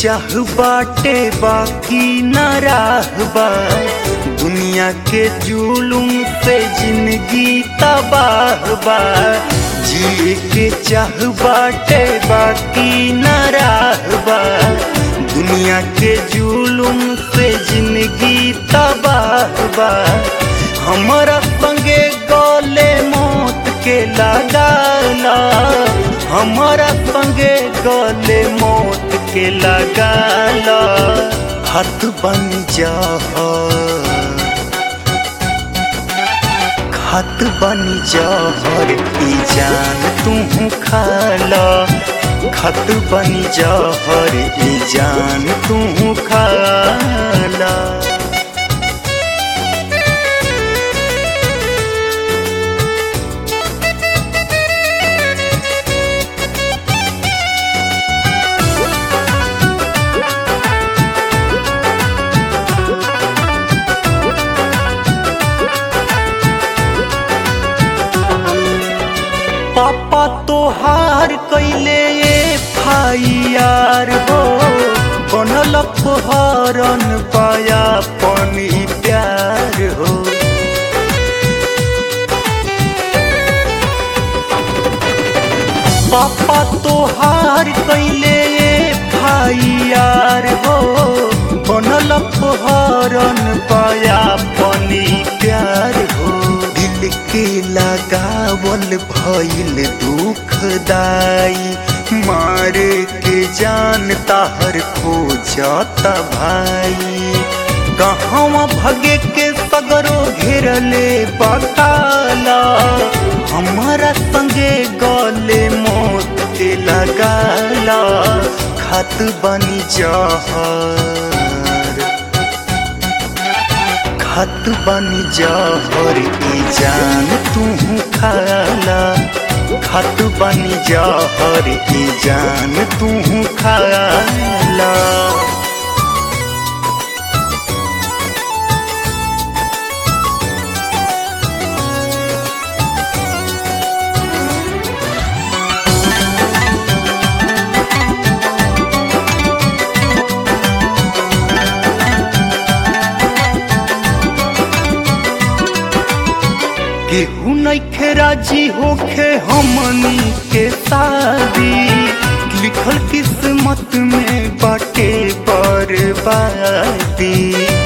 चाह बाटे बाकी न राहबा दुनिया के जुलुम से जिंदगी तबाह बा जिए के चाह बाटे बाकी न राहबा दुनिया के जुलुम से जिंदगी तबाह बा हमारा संगे गले मौत के लगाला हमारा संगे गले मौत के लगाला हाथ बन जा खत बन जहर ई जान तू खाला खत बन जहर ई जान तू खाला पापा तोहार कैले फाइयार हो बनल हरन पाया पनी प्यार हो पापा तोहार कैले फाइयार हो बनल हरन पाया पनी प्यार हो दिल के लगावल भइल दुखदाई मारे के जान ताहर खो जाता भाई कहवा भगे के सगरो घेरले बकाला हमारा संगे गले मौत के लगाला खत बनी जहर खत बन जहर ई जान तू खाला खत बन जहर ई जान तू खाला केहू नइखे राजी होखे हमनी के शादी लिखल किस्मत में बाटे बर्बादी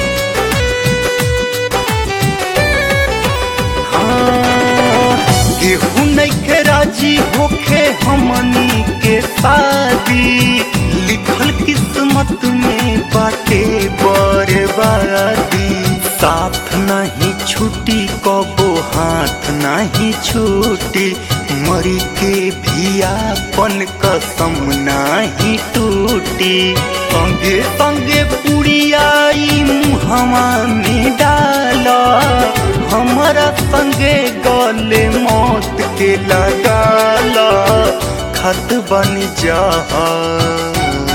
हाँ, केहू नइखे राजी होखे हमनी के शादी लिखल किस्मत में बाटे बर्बादी साथ नहीं छुटी कबो हाथ नहीं छूटी मरी के भी आपन कसम नहीं टूटी संगे संगे पुड़ियाई मुहवा में डाला हमारा संगे गले मौत के लगाला खत बन जहर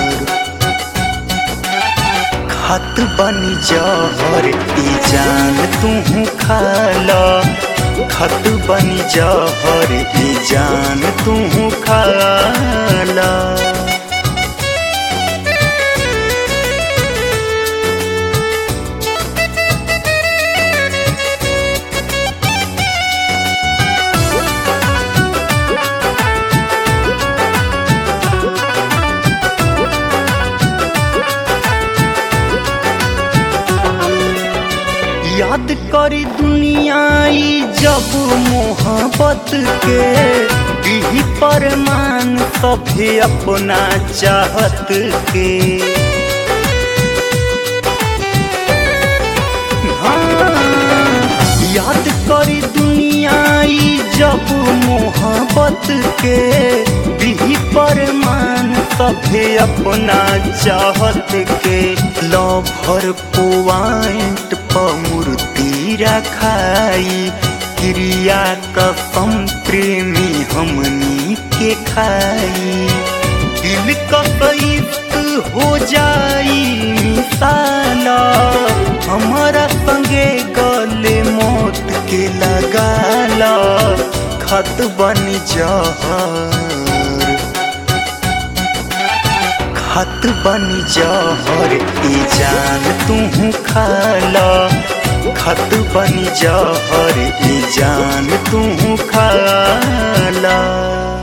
खत बन जहर ई जान तू खाला खत बन जहर ई जान तू खाला याद करी दुनियाई जब मोहब्बत के दिही परमान सभे अपना चाहत के हाँ, याद करी दुनियाई जब मोहब्बत के दिही परमान सभे अपना चाहत के लभर पॉइंट पर मूर्ति रखाई क्रिया कसम प्रेमी हमनी के खाई दिल कसैत हो जाई मिसाला हमारा संगे गले मौत के लगाला खत बन जहर खत बनी जहर ई जान तू खाला खत बनी जहर ई जान तू खाला